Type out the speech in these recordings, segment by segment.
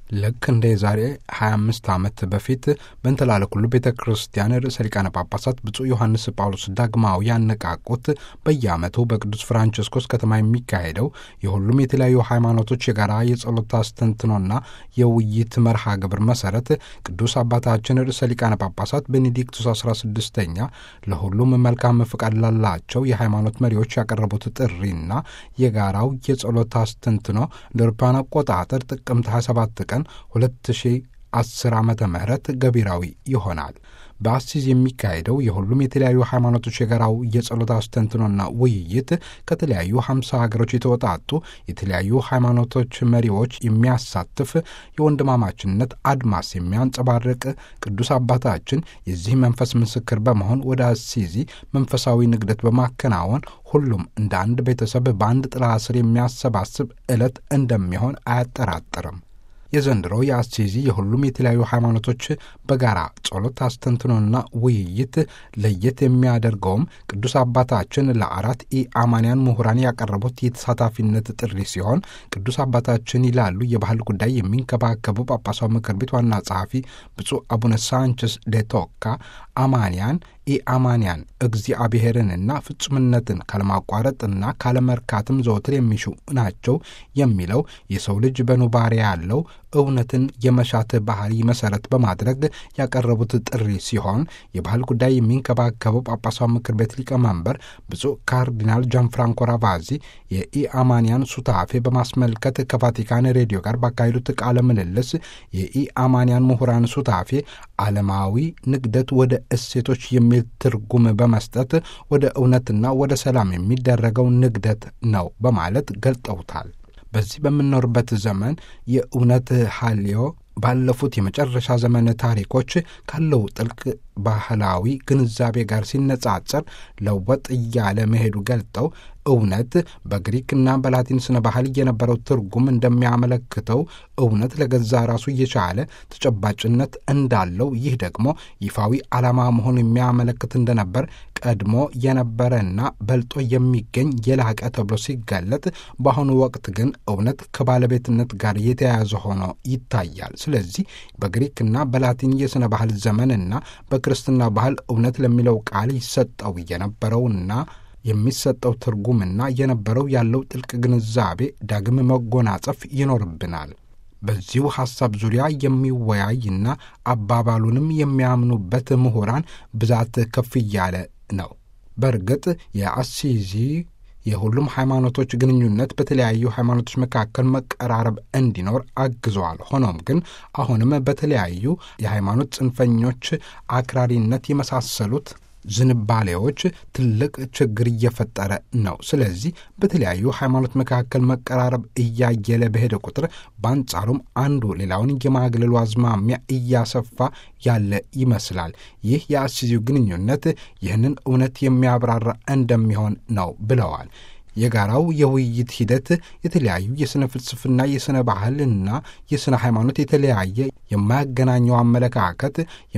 ልክ እንደ የዛሬ 25 ዓመት በፊት በእንተላለኩሉ ቤተ ክርስቲያን ርዕሰ ሊቃነ ጳጳሳት ብፁዕ ዮሐንስ ጳውሎስ ዳግማዊ ያነቃቁት በየዓመቱ በቅዱስ ፍራንቸስኮስ ከተማ የሚካሄደው የሁሉም የተለያዩ ሃይማኖቶች የጋራ የጸሎት አስተንትኖና የውይይት መርሃ ግብር መሰረት ቅዱስ አባታችን ርዕሰ ሊቃነ ጳጳሳት ቤኔዲክቱስ 16ኛ ለሁሉም መልካም ፍቃድ ላላቸው የሃይማኖት መሪዎች ያቀረቡት ጥሪና የጋራው የጸሎት አስተንትኖ እንደ አውሮፓውያን አቆጣጠር ጥቅምት 27 ቀን 2010 ዓመተ ምህረት ገቢራዊ ይሆናል። በአሲዝ የሚካሄደው የሁሉም የተለያዩ ሃይማኖቶች የጋራው የጸሎት አስተንትኖና ውይይት ከተለያዩ ሀምሳ ሀገሮች የተወጣጡ የተለያዩ ሃይማኖቶች መሪዎች የሚያሳትፍ የወንድማማችነት አድማስ የሚያንጸባርቅ ቅዱስ አባታችን የዚህ መንፈስ ምስክር በመሆን ወደ አሲዚ መንፈሳዊ ንግደት በማከናወን ሁሉም እንደ አንድ ቤተሰብ በአንድ ጥላ ስር የሚያሰባስብ ዕለት እንደሚሆን አያጠራጥርም። የዘንድሮ የአሲዚ የሁሉም የተለያዩ ሃይማኖቶች በጋራ ጸሎት አስተንትኖና ውይይት ለየት የሚያደርገውም ቅዱስ አባታችን ለአራት ኢአማንያን ምሁራን ያቀረቡት የተሳታፊነት ጥሪ ሲሆን ቅዱስ አባታችን ይላሉ የባህል ጉዳይ የሚንከባከቡ ጳጳሳዊ ምክር ቤት ዋና ጸሐፊ ብፁዕ አቡነ ሳንቸስ ዴቶካ አማንያን ኢአማንያን እግዚአብሔርንና ፍጹምነትን ካለማቋረጥና ካለመርካትም ዘወትር የሚሹ ናቸው የሚለው የሰው ልጅ በኑባሬ ያለው እውነትን የመሻት ባህሪ መሰረት በማድረግ ያቀረቡት ጥሪ ሲሆን የባህል ጉዳይ የሚንከባከበው ጳጳሳዊ ምክር ቤት ሊቀመንበር ብፁዕ ካርዲናል ጃንፍራንኮ ራቫዚ የኢአማንያን ሱታፌ በማስመልከት ከቫቲካን ሬዲዮ ጋር ባካሄዱት ቃለ ምልልስ የኢአማንያን ምሁራን ሱታፌ ዓለማዊ ንግደት ወደ እሴቶች የሚል ትርጉም በመስጠት ወደ እውነትና ወደ ሰላም የሚደረገው ንግደት ነው በማለት ገልጠውታል። በዚህ በምንኖርበት ዘመን የእውነት ሀልዮ ባለፉት የመጨረሻ ዘመን ታሪኮች ካለው ጥልቅ ባህላዊ ግንዛቤ ጋር ሲነጻጸር ለወጥ እያለ መሄዱ ገልጠው እውነት በግሪክና በላቲን ስነ ባህል የነበረው ትርጉም እንደሚያመለክተው እውነት ለገዛ ራሱ እየቻለ ተጨባጭነት እንዳለው ይህ ደግሞ ይፋዊ ዓላማ መሆኑ የሚያመለክት እንደነበር ቀድሞ የነበረና በልጦ የሚገኝ የላቀ ተብሎ ሲገለጥ፣ በአሁኑ ወቅት ግን እውነት ከባለቤትነት ጋር የተያያዘ ሆኖ ይታያል። ስለዚህ በግሪክና በላቲን የሥነ ባህል ዘመንና በክርስትና ባህል እውነት ለሚለው ቃል ይሰጠው የነበረውና የሚሰጠው ትርጉምና የነበረው ያለው ጥልቅ ግንዛቤ ዳግም መጎናጸፍ ይኖርብናል። በዚሁ ሐሳብ ዙሪያ የሚወያይና አባባሉንም የሚያምኑበት ምሁራን ብዛት ከፍ እያለ ነው። በእርግጥ የአሲዚ የሁሉም ሃይማኖቶች ግንኙነት በተለያዩ ሃይማኖቶች መካከል መቀራረብ እንዲኖር አግዘዋል። ሆኖም ግን አሁንም በተለያዩ የሃይማኖት ጽንፈኞች አክራሪነት የመሳሰሉት ዝንባሌዎች ትልቅ ችግር እየፈጠረ ነው። ስለዚህ በተለያዩ ሃይማኖት መካከል መቀራረብ እያየለ በሄደ ቁጥር በአንጻሩም አንዱ ሌላውን የማግለሉ አዝማሚያ እያሰፋ ያለ ይመስላል። ይህ የአሲዚው ግንኙነት ይህንን እውነት የሚያብራራ እንደሚሆን ነው ብለዋል። የጋራው የውይይት ሂደት የተለያዩ የሥነ ፍልስፍና፣ የሥነ ባህልና የሥነ ሃይማኖት የተለያየ የማያገናኘው አመለካከት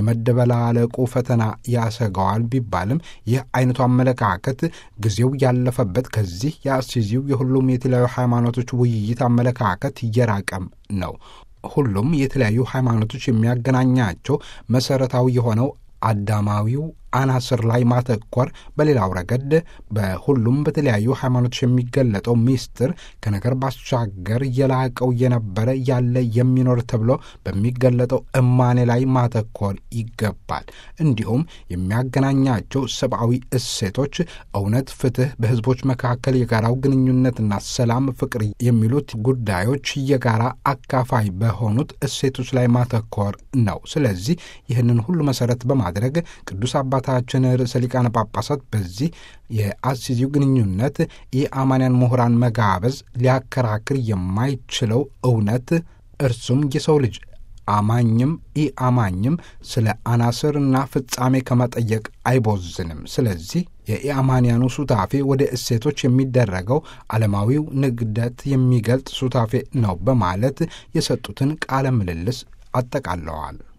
የመደበላለቁ ፈተና ያሰገዋል ቢባልም ይህ አይነቱ አመለካከት ጊዜው ያለፈበት ከዚህ የአሲዚው የሁሉም የተለያዩ ሃይማኖቶች ውይይት አመለካከት እየራቀም ነው። ሁሉም የተለያዩ ሃይማኖቶች የሚያገናኛቸው መሠረታዊ የሆነው አዳማዊው አናስር ላይ ማተኮር፣ በሌላው ረገድ በሁሉም በተለያዩ ሃይማኖቶች የሚገለጠው ምስጢር ከነገር ባሻገር የላቀው የነበረ ያለ የሚኖር ተብሎ በሚገለጠው እማኔ ላይ ማተኮር ይገባል። እንዲሁም የሚያገናኛቸው ሰብአዊ እሴቶች እውነት፣ ፍትህ፣ በህዝቦች መካከል የጋራው ግንኙነትና ሰላም፣ ፍቅር የሚሉት ጉዳዮች የጋራ አካፋይ በሆኑት እሴቶች ላይ ማተኮር ነው። ስለዚህ ይህንን ሁሉ መሰረት በማድረግ ቅዱስ አባ ታችን ርዕሰ ሊቃነ ጳጳሳት በዚህ የአሲዚው ግንኙነት የአማንያን ምሁራን መጋበዝ ሊያከራክር የማይችለው እውነት እርሱም የሰው ልጅ አማኝም ኢአማኝም ስለ አናስርና ፍጻሜ ከመጠየቅ አይቦዝንም። ስለዚህ የኢአማንያኑ ሱታፌ ወደ እሴቶች የሚደረገው ዓለማዊው ንግደት የሚገልጥ ሱታፌ ነው በማለት የሰጡትን ቃለ ምልልስ አጠቃለዋል።